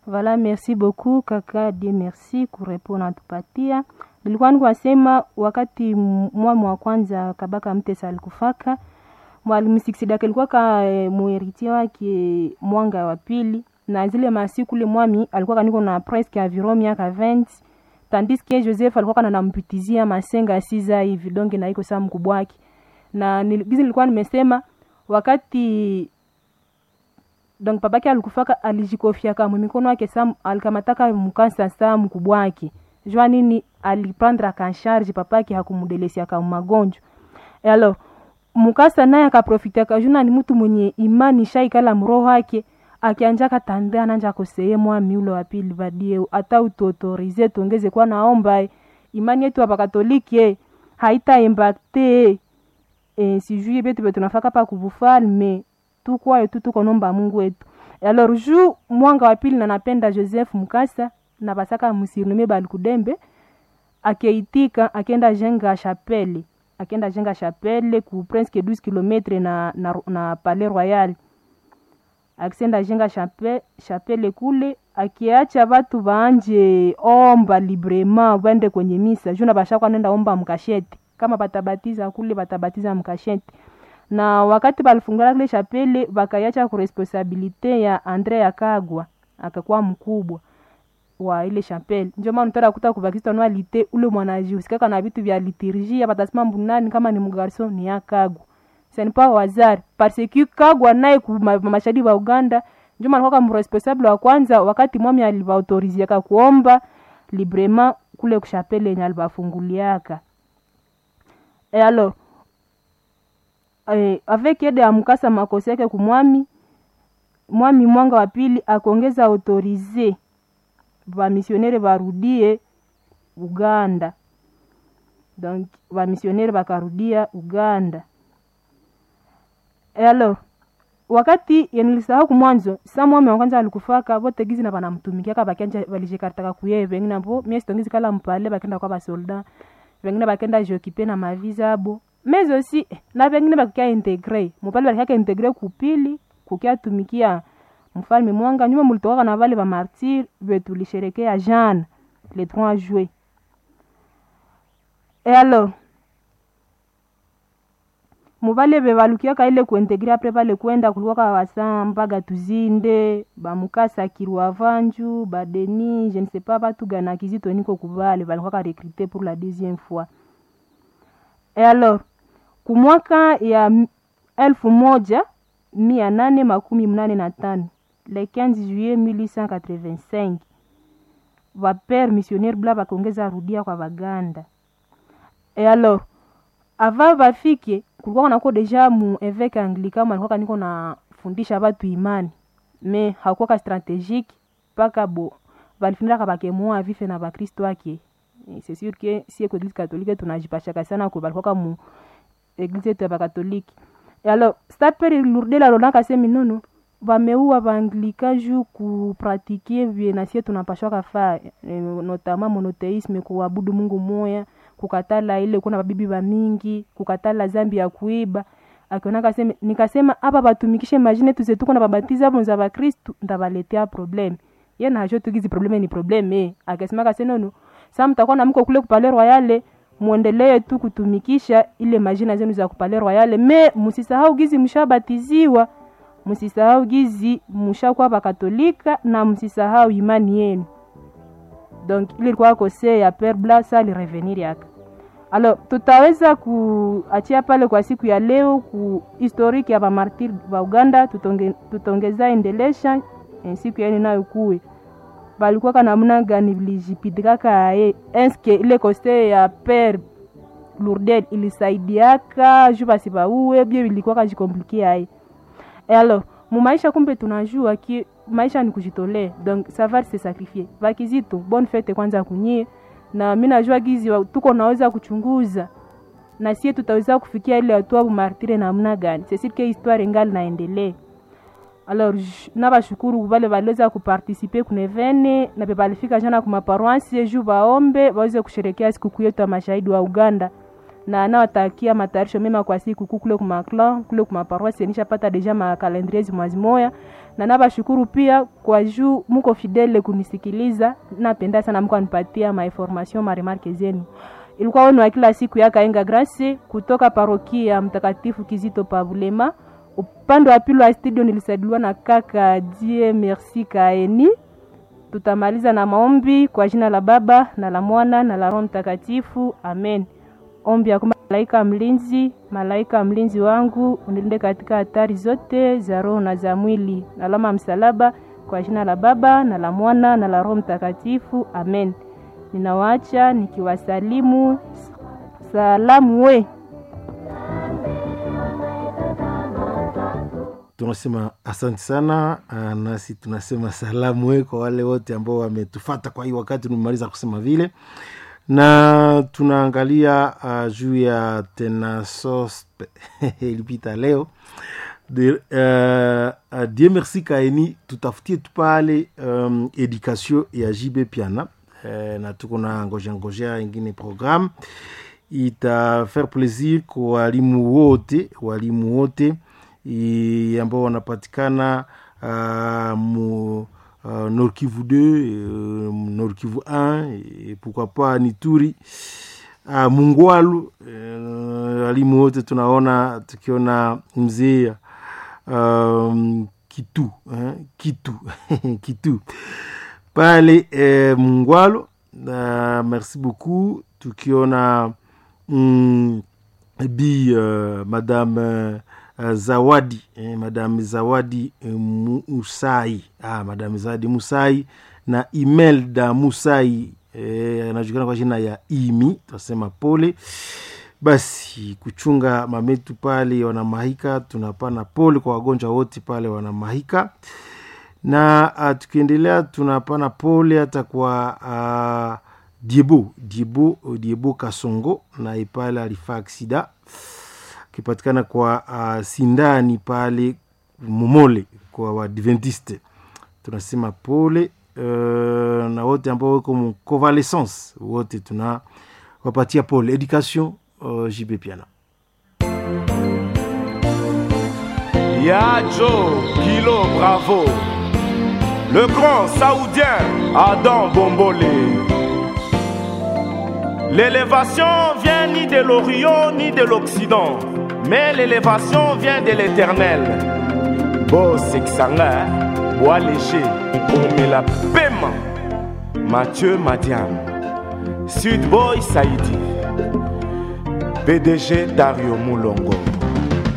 Voilà, merci beaucoup kaka die merci kurepona natupatia. Nilikuwa nikwasema wakati mwami wa kwanza Kabaka Mtesa alikufaka mwalimu Siksidaka alikuwa ka e, muheritia wake mwanga wa pili, na zile masiku ule mwami alikuwa kaniko na presque environ miaka 20 tandis que Joseph alikuwa kana nampitizia masenga siza hivi donge na iko saa mkubwa wake, na gizi nilikuwa nimesema wakati donc babake alikufaka alijikofiaka mumikono yake sa alikamataka mukasa sa mkubwa wake jua nini aliprendre akansharge papake hakumdelesiaka magonjwa e alors mukasa naye akaprofitiaka juna ni mtu mwenye imani shaikala mroho wake akianja katandea nanja koseye mwami ule wa pili badie ata utuautorize tuongeze kwa naomba imani yetu hapa katoliki eh, haita impacte eh, sijui betu betu nafaka pa kuvufalme tukwayo tu tuko nomba Mungu wetu. Alors ju mwanga wa pili na napenda Joseph Mukasa na basaka musirnume balikudembe akeitika akenda jenga chapelle akenda jenga chapelle ku presque 12 km na, na, na Palais Royal akisenda jenga chapelle, chapelle kule akiacha watu waanje omba librement wende kwenye misa juna bashakwa nenda omba mkasheti kama batabatiza kule batabatiza mkasheti na wakati balifungula kile chapele bakaiacha ku responsabilite ya Andre Yakagwa akakuwa mkubwa wa ile chapele. Ndio maana utara kuta ku bakista no alite ule mwanajihusikaka na vitu vya liturgia batasema mbunani kama ni mgarso ni Yakagwa. C'est pas wazari parce que Kagwa naye ku mashahidi wa Uganda ndio maana kwa mresponsable wa kwanza wakati mwami alivaautoriziaka kuomba librement kule kushapele yenye alibafunguliaka. Et alors eh, avec aide ya mkasa makosi yake kumwami mwami mwanga wa pili akuongeza autorize vamisionere varudie Uganda, donc vamisionere vakarudia Uganda. E alors wakati yenilisahau kumwanzo sa mwami wa kwanza alikufaka vote gizi na vanamtumikiaka vakanja valishikartaka kuye vengine avo mie sitongizi kala mpale vakenda kwa vasolda vengine vakenda jokipe na maviza abo mais aussi na vengine bakukia integre mupale balikaka integre kupili kukia tumikia mfalme mwanga nyuma mulitokaka na vale bamartir vetulisherekea jana le 3 juillet e alors muvale vevalukiaka ile kuintegre apres vale kwenda kulikuwaka wasambaga tuzinde bamukasa kirwa vanju badeni je ne sais pas batu gana kizito niko kuvale valikuwaka recruté pour la deuxième fois e alors kumwaka ya elfu moja mia nane makumi mnane na tano le 15 juillet 1885 vapere missionnaire bla vakongeza rudia kwa vaganda e alors ava vafike kulikuwa kanako deja mu eveke anglika malikuwa niko nafundisha vatu imani me hakuwaka strategique mpaka bo valifindaka vakemoa vife na vakristo wake c'est sûr que si eglise catholique tunajipashaka sana ko balikuwaka mu eglise yetu ya bakatoliki alors staperi lurde lalonaka semi nono vameua vaanglika ju kupratike vye nasie tunapashwaka faa e, notama monoteisme kuabudu mungu moya kukatala ile kuna babibi ba mingi kukatala zambi ya kuiba akionaka seme nikasema apa batumikishe majine tuzetuko na babatiza abo za bakristu ndabaletea probleme ye najo tugizi probleme ni probleme eh. akasemaka se nono sa mtakuwa na mko kule kupale royale muendelee tu kutumikisha ile majina zenu za kupale royale me musisahau gizi mshabatiziwa msisahau gizi mshakuwa bakatolika na msisahau imani yenu donc ile ilikuwa kose ya pere bla sa alirevenir yaka alors tutaweza kuachia pale kwa siku ya leo ku historique ya bamartir ba uganda tutonge, tutongeza endelesha siku yaeni nayo kuwe balikuwaka namna gani vilijipitikaka aye eske ile kose ya pere lourdel ilisaidiaka ju basi bauwe bie vilikuwaka jikomplikia aye e alors mumaisha kumbe tunajua ki maisha ni kujitolea donc savoir se sacrifier vakizito bonne fete kwanza kunyie na mi najua gizi tuko naweza kuchunguza na sie tutaweza kufikia ile hatua bumartire namna gani sesirke histoire ngali naendelee alors nabashukuru vale valiweza kupartisipe kunevene na pe balifika jana kumaparoansi ju vaombe waweze kusherekea sikukuu yetu ya mashahidi wa uganda na anawatakia matayarisho mema kwa siku kuu kule kumaklan kule kumaparoisi nishapata deja makalendrie zimwazi moya na nabashukuru pia kwa juu muko fidele kunisikiliza napenda sana mko anipatia mainformation maremarke zenu ilikuwa wenu wa kila siku ya kaenga grace kutoka parokia mtakatifu kizito pavulema upande wa pili wa studio nilisaidiwa na kaka die merci kaeni tutamaliza na maombi kwa jina la baba na la mwana na la roho mtakatifu amen ombi ya kwamba malaika mlinzi malaika mlinzi wangu unilinde katika hatari zote za roho na za mwili na alama msalaba kwa jina la baba na la mwana na la roho mtakatifu amen ninawaacha nikiwasalimu salamu we tunasema asante sana uh, nasi tunasema salamu we kwa wale wote ambao wametufata kwa hii wakati nimemaliza kusema vile na tunaangalia uh, juu ya tenasos ilipita leo de, uh, uh, die merci kaeni tutafutie tu pale um, education ya jb piana uh, na tuko na ngojea ngojea ingine programme itafaire plaisir kwa walimu wote walimu wote ambao wanapatikana uh, mu uh, Nord Kivu 2 uh, Nord Kivu 1 et pourquoi pas Nituri uh, Mungwalu walimu uh, wote tunaona tukiona mzee um, Kitu eh, Kitu Kitu pale eh, Mungwalu uh, merci beaucoup tukiona mm, bi uh, madame uh, Uh, zawadi eh, madame zawadi eh, musai ah, madame zawadi musai na imelda musai eh, anajulikana kwa jina ya imi tunasema pole basi kuchunga mametu pale wanamahika tunapana pole kwa wagonjwa wote pale wanamahika na uh, tukiendelea tunapana pole hata kwa uh, diebo diebo diebo kasongo na ipale alifaa aksida akipatikana kwa uh, sindani pale momole kwa wadventiste tunasema pole uh, na wote ambao weko mu convalescence wote tuna wapatia pole education uh, jb piana ya jo kilo bravo le grand saoudien adam bombolé l'élévation vient ni de l'orient ni de l'occident mais l'élévation vient de l'éternel bosekisanga bois léger omela pema mathieu madiam sud boy saidi pdg dario mulongo